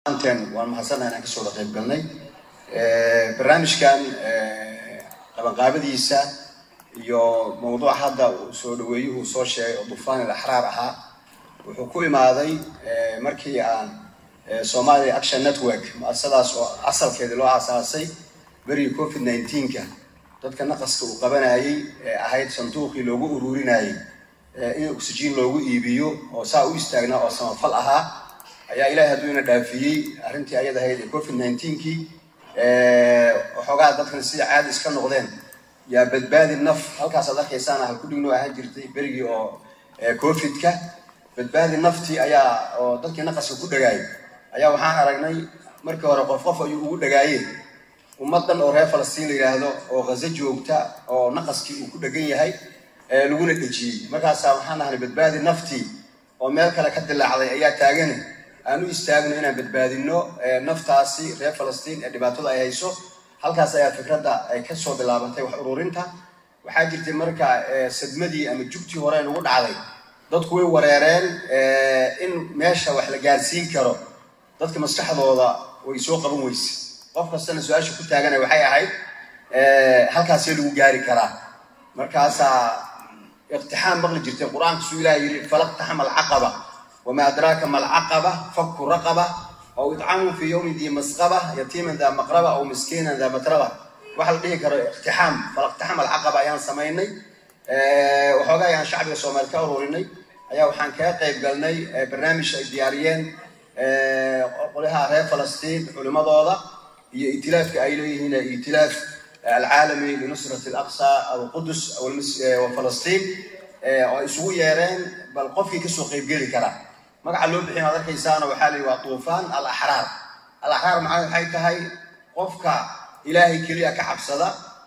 anten waan mahadsannaha inaan kasoo wada qayb galnay barnaamijkan qabanqaabadiisa iyo mawduuca hadda uu soo dhaweeyuhu uu soo sheegay oo dufaan il axraar ahaa wuxuu ku imaaday markii aan somalia action network muasadaas oo asalkeedii loo aasaasay berigii covid nineteenka dadka naqaska uu qabanayay ee ahayd sanduuqii loogu ururinayay in oxygen loogu iibiyo oo saa u istaagnaa oo samafal ahaa ayaa ilahay hadduu ina dhaafiyey arrintii ayad ahayd ee covid nineteenkii waxoogaa dadkan sida caadi iska noqdeen yaa badbaadi naf halkaasaad arkaysaana halkudhignoo ahaan jirtay berigii oo covidka badbaadi naftii ayaa oo dadkii naqaska ku dhagaayay ayaa waxaan aragnay markii hore qof qof ayuu ugu dhagaayeen ummadan oo reer falastiin la yidhaahdo oo ghazo joogta oo naqaskii uu ku dhegan yahay laguna dhejiyey markaasaa waxaan ahnay badbaadi naftii oo meel kale ka dilaacday ayaa taagana aan u istaagno inaan badbaadino naftaasi reer falastiin ee dhibaatada ay hayso halkaas ayaa fikradda ay kasoo bilaabantay wax ururinta waxaa jirtay marka sadmadii ama jugtii hore nagu dhacday dadku way wareereen in meesha wax la gaarsiin karo dadka maskaxdooda way soo qaban weyse qof kastana su-aasha ku taagana waxay ahayd halkaasee lagu gaari karaa markaasaa iqtixaam maqli jirtay qur-aanka suu ilaah yidhi falaqtaxama alcaqaba wamaa adraaka ma alcaqaba fakku raqaba aw idcamun fii yowmin dii masqaba yatiiman daa maqraba aw miskiinan daa matraba waxa la dhihi karo iqtixaam falaqtaxam alcaqaba ayaan samaynay waxoogaa ayaan shacbiga soomaali ka ururinay ayaa waxaan kaga qayb galnay barnaamij ay diyaariyeen qolyaha reer falastiin culimadooda iyo itilaafka ay leeyihiin itilaaf alcaalami linusrat alaqsa aw qudus aw falastiin oo ay isugu yeereen bal qofkii kasoo qaybgeli karaa magaca loo bixiy ad arkaysaana waxaa la yidhi waa duufaan al axraar al axraar macana waxay tahay qofka ilaahay keliya ka cabsada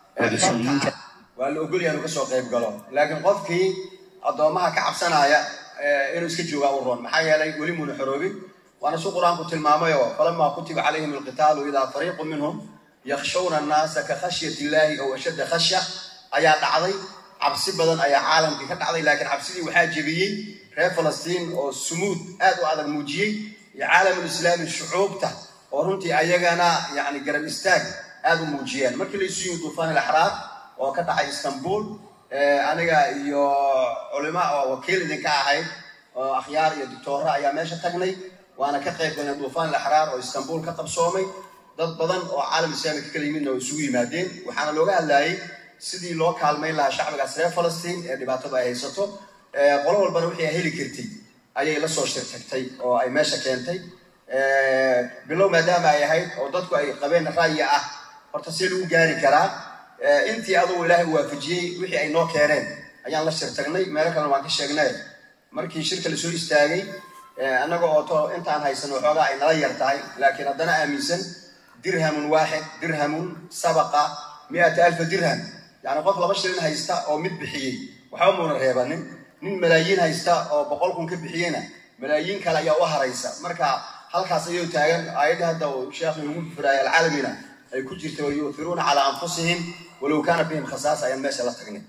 waa la ogolyaha inuu kasoo qayb galo laakiin qofkii addoomaha ka cabsanaya inuu iska joogaa u roon maxaa yeelay weli muuna xoroobin waana su qur-aanku tilmaamayoo falamaa kutiba calayhim alqitaalu idaa fariiqu minhum yakshawna annaasa ka khashyat illaahi ow ashadda khashya ayaa dhacday cabsi badan ayaa caalamkii ka dhacday laakiin cabsidii waxaa jebiyey reer falastiin oo sumuud aad u adag muujiyey iyo caalamulislaami shucuubta oo runtii ayagana yani garab istaag aad u muujiyeen markii laysu yimi duufaan ilaxraar oo ka dhacay istanbul aniga iyo culimo oo wakiil idinka ahayd oo akhyaar iyo doctoora ayaa meesha tagnay waana ka qayb galnay duufaan ilaxraar oo istanbul ka qabsoomay dad badan oo caalam islaami ka kala yimidna oo isugu yimaadeen waxaana looga hadlayay sidii loo kaalmayn lahaa shacbigaas reer falastiin ee dhibaatada ay haysato qolo walbana wixii ay heli kartay ayay la soo shirtagtay oo ay meesha keentay bilow maadaama ay ahayd oo dadku ay qabeen ra'yi ah horta see lagu gaari karaa intii adugu ilaahay u waafajiyey wixii ay noo keeneen ayaan la shirtagnay meelo kalena waan ka sheegnay markii shirka lasoo istaagay annaga oo to intaan haysan waxoogaa ay nala yar tahay laakiin haddana aaminsan dirhamun waaxid dirhamun sabaqa miata alfa dirham yani qof laba shilin haysta oo mid bixiyey waxba muuna reebanin nin malaayiin haysta oo boqol kun ka bixiyeyna malaayiin kale ayaa u haraysa marka halkaas ayuu taagan aayadii hadda uu sheekhu nagu furaayay alcaalamina ay ku jirta wayuufiruuna calaa anfusihim walow kaana bihim khasaasa ayaan meesha la tagnay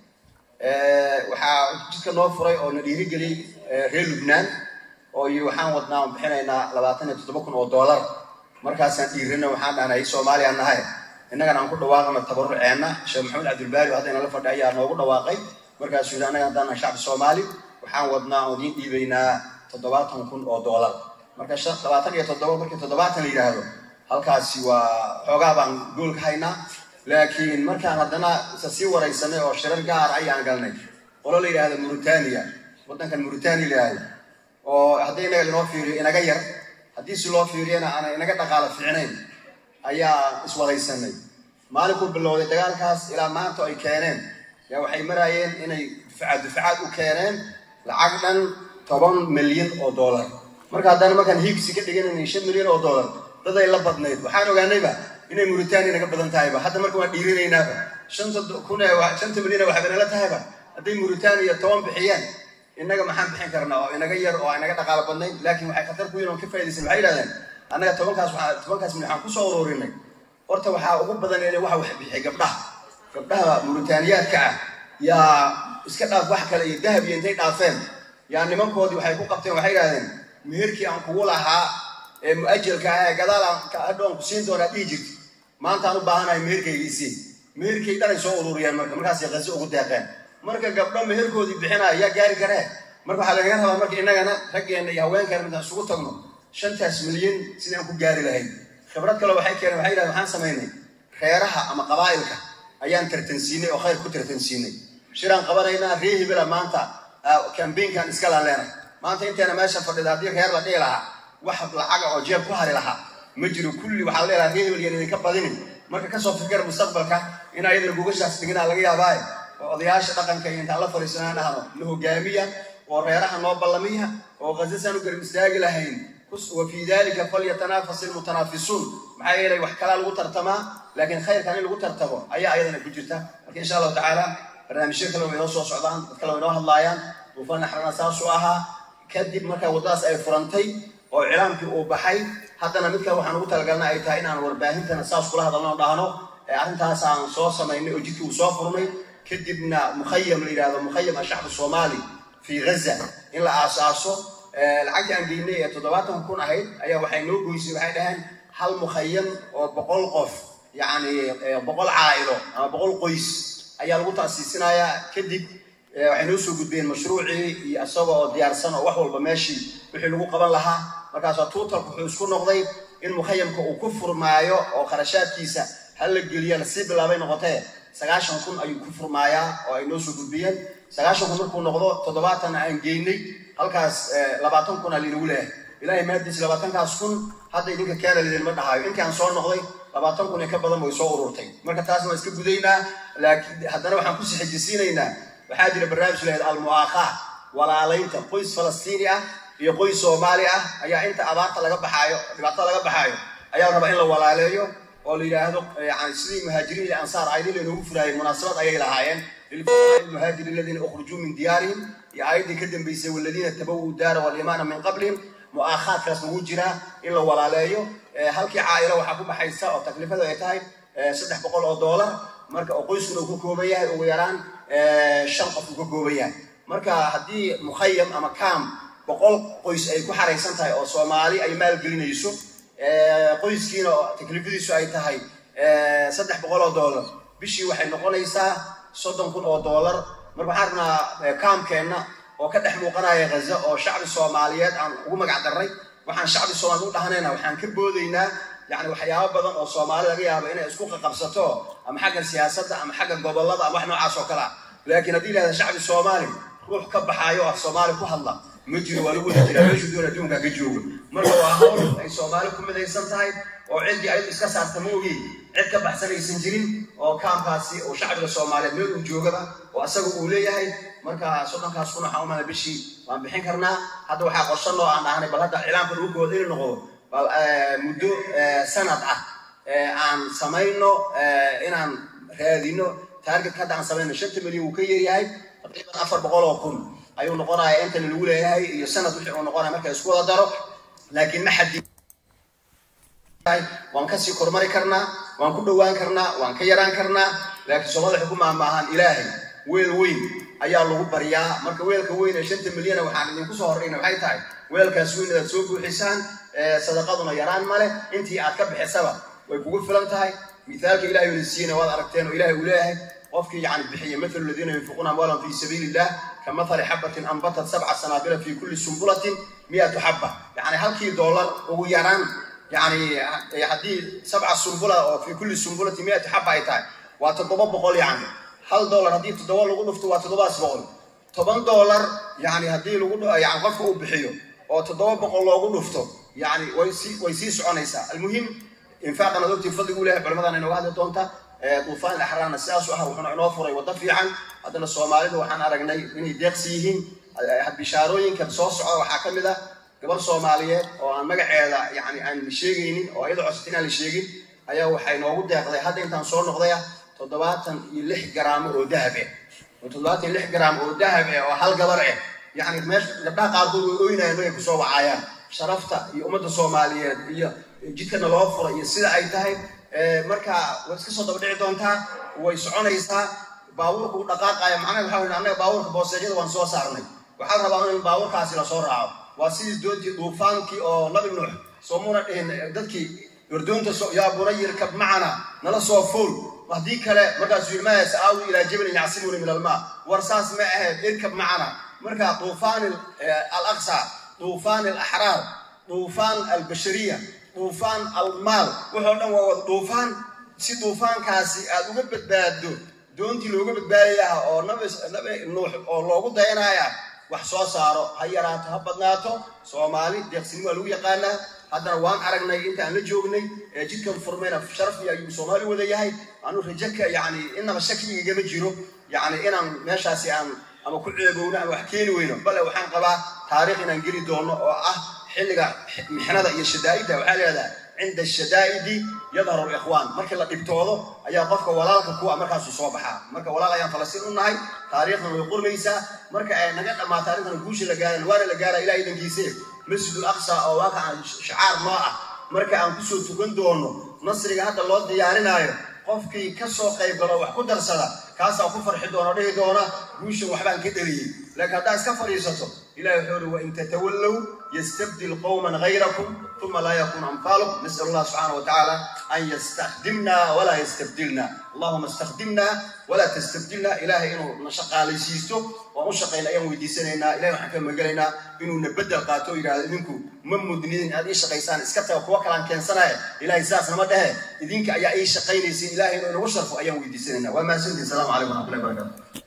waxaa jidka noo furay oo na dhiirigeliyey reer lubnaan oo iyo waxaan wadnaa aan bixinaynaa labaatan iyo toddoba kun oo dollar markaasaan dhiirina waxaan dhahnay soomaaliya nahay innagana aan ku dhawaaqano tabaruceenna sheekh maxamed cabdilbaari oo hadda inala fadhi ayaa noogu dhawaaqay markaasuu yidhi annaga haddaan shacbi soomaali waxaan wadnaa oo idiin dhiibaynaa toddobaatan kun oo dollar marka labaatan iyo toddoba markii toddobaatan la yidhaahdo halkaasi waa xoogaa baan gool ka haynaa laakiin markaan haddana isa sii waraysanay oo shirar gaar ayaan galnay qolo la yidhaahdo mauritania waddankan mauritania la yidhaahdo oo haddii inaga linoo fiiriyo inaga yar haddii si loo fiiriyana aanay inaga dhaqaalo fiicnayn ayaa iswaraysanay maalinkuu bilowday dagaalkaas ilaa maanta ay keeneen yaa waxay maraayeen inay dufacaad dufacaad u keeneen lacag dhan toban milyan oo dollar marka haddana markaan hiigsi ka dhiganayna shan milyan oo dollar dad ay la badnayd waxaan ogaanayba inay mauritania naga badan tahayba hadda marka waan dhiirinaynaaba shanta kun shanta milyan waxba nala tahayba hadday mauritania toban bixiyeen innaga maxaan bixin karnaa oo inaga yar oo inaga dhaqaalo badnayn laakiin waxay khatar ku yihin on ka faa'idaysan waxay yidhahdeen annaga tobankaas waxaa tobankaas milyan waxaan kusoo ururinay horta waxaa ugu badan in waxa wax bixiyay gabdhaha gabdhaha mauritaniyaadka ah yaa iska dhaaf wax kale iyo dahab iyo intay dhaafeen yaa nimankoodii waxay ku qabteen waxay yidhahdeen meherkii aan kugu lahaa ee mu-ajalka ah ee gadaal adhoon ku siin doonaa dhihi jirta maantaan u baahanahay meherkaygiisii meherkay dhanay soo ururiyeen marka markaasay qaso ugu deeqeen marka gabdho meherkoodii bixinaya yaa gaari karee marka waxaa lagaga rabaa marka innagana raggeenna iyo haweenkeena midaan isugu tagno shantaas milyan sidaan ku gaari lahayn khibrad kale waxay keeneen waxay yidhahdeen waxaan samaynay reeraha ama qabaa'ilka ayaan tartansiinay oo khayr ku tartansiinay shiraan qabanaynaa ree hebela maanta kambaynkan iska laan maanta inteena meesha fadhida haddii reer la dhihi lahaa wax lacaga oo jeeb ku hari lahaa ma jiro kulli waxaa leelaha ree hebel yan idinka badinin marka kasoo fikir mustaqbalka in ayadana gugashaas dhiginaa laga yaabaaye oo odayaasha dhaqanka iyo intaan la fadhiisanaan dhahno na hogaamiya oo reeraha noo ballamiya oo qasasaan u garab istaagi lahayn wa fii dalika falyatanafas ilmutanaafisuun maxaa yeelay wax kalaa lagu tartamaa laakiin khayrkan in lagu tartamo ayaa ayadana ku jirta marka insha allahu tacaala barnaamijyo kale way noo soo socdaan dad kale way noo hadlaayaan duufaan naxrana saasuu ahaa kadib markaa waddadaas ay furantay oo iclaamkii uu baxay haddana mid kale waxaan ugu talagalna ay tahay inaan warbaahintana saas kula hadalno dhahno arrintaas aan soo samaynay oo jidkii uu soo furnay kadibna mukhayam la yidhahdo mukhayam ashacbu soomaali fii ghaza in la aasaaso lacagtii aan geynay ee toddobaatan kun ahayd ayaa waxay noo goysay waxay dhaheen hal mukhayam oo boqol qof yacni boqol caa'ilo ama boqol qoys ayaa lagu taasiisinayaa kadib waxay noo soo gudbeen mashruucii iyo isaga oo diyaarsan oo wax walba meeshii wixii lagu qaban lahaa markaasa tuutalku wuxuu isku noqday in mukhayamka uu ku furmaayo oo kharashaadkiisa hal la geliya lasii bilaabay noqotee sagaashan kun ayuu ku furmaayaa oo ay noo soo gudbiyeen sagaashan kun markuu noqdo toddobaatan aan geynay halkaas labaatan kun aa laynagu leeyahay ilaahay maadiis labaatankaas kun hadda idinka keena lidinma dhahaayo inkaan soo noqday labaatan kun ee ka badan way soo ururtay marka taasna waan iska gudaynaa laakiin haddana waxaan ku sixijisiinaynaa waxaa jira barnaamij lahayd almu'aakhaa walaalaynta qoys falastiini ah iyo qoys soomaali ah ayaa inta abaarta laga baxaayo dhibaatada laga baxaayo ayaa rabaa in la walaaleeyo oo la yidhaahdo yani sidii muhaajiriin iyo ansaar aydin laynoogu furaayeen munaasabad ayay lahaayeen lilfuqaraai almuhaajiriin aladiina ukhrujuu min diyaarihim iyo aayaddii ka dambaysay waladiina tabawuu daara walimaana min qablihim mu'aakhaadkaas lagu jiraa in la walaaleeyo halkii caa'ilo waxaa ku baxaysa oo taklifadu ay tahay saddex boqol oo doolar marka oo qoyskuna uu ka kooban yahay ugu yaraan shan qof uu ka kooban yahay marka haddii mukhayam ama kaam boqol qoys ay ku xaraysan tahay oo soomaali ay maalgelinayso qoyskiina oo taklifadiisu ay tahay saddex boqol oo doolar bishii waxay noqonaysaa soddon kun oo doolar marka waxaan rabnaa kaamkeenna oo ka dhex muuqanaya ghaza oo shacbi soomaaliyeed aan ugu magac darray waxaan shacbi soomaaliyed u dhahanayna waxaan ka boodaynaa yani waxyaabo badan oo soomaali laga yaabo inay isku qaqabsato ama xagga siyaasadda ama xagga gobollada ama wax noocaas oo kale ah laakiin haddii lahahda shacbi soomaali ruux ka baxaayo af soomaali ku hadla ma jiro waa lagu wada jiraa meeshuu doon adduunkaa ka joogo marka waa hawl ay soomaali ku midaysan tahay oo ciddii ayadu iska saarta ma ogi cid ka baxsanaysan jirin oo kaamkaasi oo shacbiga soomaaliyeed meel uu joogaba oo asaga uu leeyahay marka soddonkaas kun waxaan umana bishii waan bixin karnaa hadda waxaa qorshanoo aan dhahnay bal hadda cilaamka lagu gooda inuu noqdo bal muddo sanad ah aan samayno inaan raadino taargetka hadda aan samayno shanta milyan wuu ka yaryahay taqriiban afar boqol oo kun ayuu noqonaya intana lagu leeyahay iyo sanad wixii uu noqonaya marka isku wada daro laakiin ma xadi waan kasii kormari karnaa waan ku dhowaan karnaa waan ka yaraan karnaa laakiin soomaalida waxay ku maahmaahaan ilaahay weel weyn ayaa lagu baryaa marka weelka weyn ee shanta milyana waxaan idinku soo horrayna waxay tahay weelkaas weyn inaad soo buuxisaan sadaqaduna yaraan male intii aad ka bixisaba way kugu filan tahay mithaalka ilahay una siiyena waad aragteen oo ilahay uu leeyahay qofkii yani bixiya mathalu aladiina yunfiquuna amwaalan fi sabiili illah ka mathali xabatin anbatat sabca sanaabila fi kulli sumbulatin miyatu xabba yani halkii doolar ugu yaraan yani haddii sabca sumbula oo fi kulli sumbulatin miyatu xabba ay tahay waa toddoba boqol yani hal doolar haddii toddoba lagu dhufto waa toddobaas boqol toban doolar yani haddii lagu yani qofka uu bixiyo oo toddoba boqol loogu dhufto yani way sii way sii soconaysaa almuhim infaaqan ad ogtiin fadligu lehay culimadan inooga hadli doonta duufaan ilaxraana sidaasu ah wuxuuna inoo furay waddo fiican haddana soomaalida waxaan aragnay inay deeqsi yihiin bishaarooyinkan soo socda waxaa ka mid ah gabar soomaaliyeed oo aan magaceeda yani aan la sheegaynin oo iyada codsata inaan la sheegin ayaa waxay noogu deeqday hadda intaan soo noqdaya toddobaatan iyo lix garaamo oo dahab eh oo toddobaatan iyo lix garaam oo dahab eh oo hal gabar eh yani meesha gabdhaha qaarkood way oynayaan markay kusoo wacayaan sharafta iyo ummadda soomaaliyeed iyo jidkana loo furay iyo sida ay tahay marka way iska soo daba dhici doontaa way soconaysaa baabuurka u dhaqaaqaya macnaha waxa weyn annaga baabuurka booseejada waan soo saarnay waxaa rabaa in baabuurkaasi lasoo raaco waa sidii doontii duufaankii oo nabi nuux soo muna dhihin dadkii wardoonta yaa bunay irkab macana nala soo fool haddii kale markaasuu yidhi maya sa'aawi ilaa jabalin yacsimuni min almaa war saas ma ahayd irkab macana marka duufaan alaqsa duufaan alaxraar duufaan albashariya duufaan almaal wuxoo dhan waa wada duufaan si duufaankaasi aad uga badbaaddo doontii looga badbaadayaha oo nabi nuux oo loogu dayanaya wax soo saaro ha yaraato ha badnaato soomaali deeqsini waa lagu yaqaanaa haddana waan aragnay intaan la joognay ee jidkan furmayna sharafii ayuu soomaali wada yahay anu rajaka yani inaba shakigagama jiro yani inaan meeshaasi aan ama ku ceegowno ama wax keeni weyno bale waxaan qabaa taariikh inaan geli doono oo ah xilliga mixnada iyo shadaa'idda waxaa leedaha cinda shadaa'idi yadharu likhwaan markii la dhibtoodo ayaa qofka walaalka kuwa markaasuu soo baxaa marka walaal ayaan falastiin u nahay taariikhdan way qurmaysaa marka ay naga dhammaato arrintan guusha la gaaran waana la gaara ilaah idankiise masjidul aqsa oo waaka aan shacaar noo ah marka aan kusoo tukan doono nasriga hadda loo diyaarinaayo qofkii ka soo qayb galo wax ku darsada kaasaa ku farxi doona dhihi doona guushan waxbaan ka dheliyey laakiin haddaa iska fadhiisato ilahi wuxuu uri wain tatawallow yastabdil qowman gayrakum uma laa yakun amfaalukum nasal allah subxaana wa tacaala an yastakdimna walaa yastabdilna allahuma istakdimna walaa tastabdilna ilahay inuu na shaqaalaysiisto waan u shaqayna ayaan weydiisanaynaa ilahay waxaan ka magelaynaa inuu na bedel qaato o yidhahdo idinku ma mudnidin aad ii shaqaysaan iska taga kuwa kalaan keensanaya ilahay sidaas nama dhehe idinka ayaa ii shaqaynaysin ilahay inuu inagu sharfo ayaan weydiisanaynaa waa mahadsantiin salamu calaykum waraxmatullahi barakatu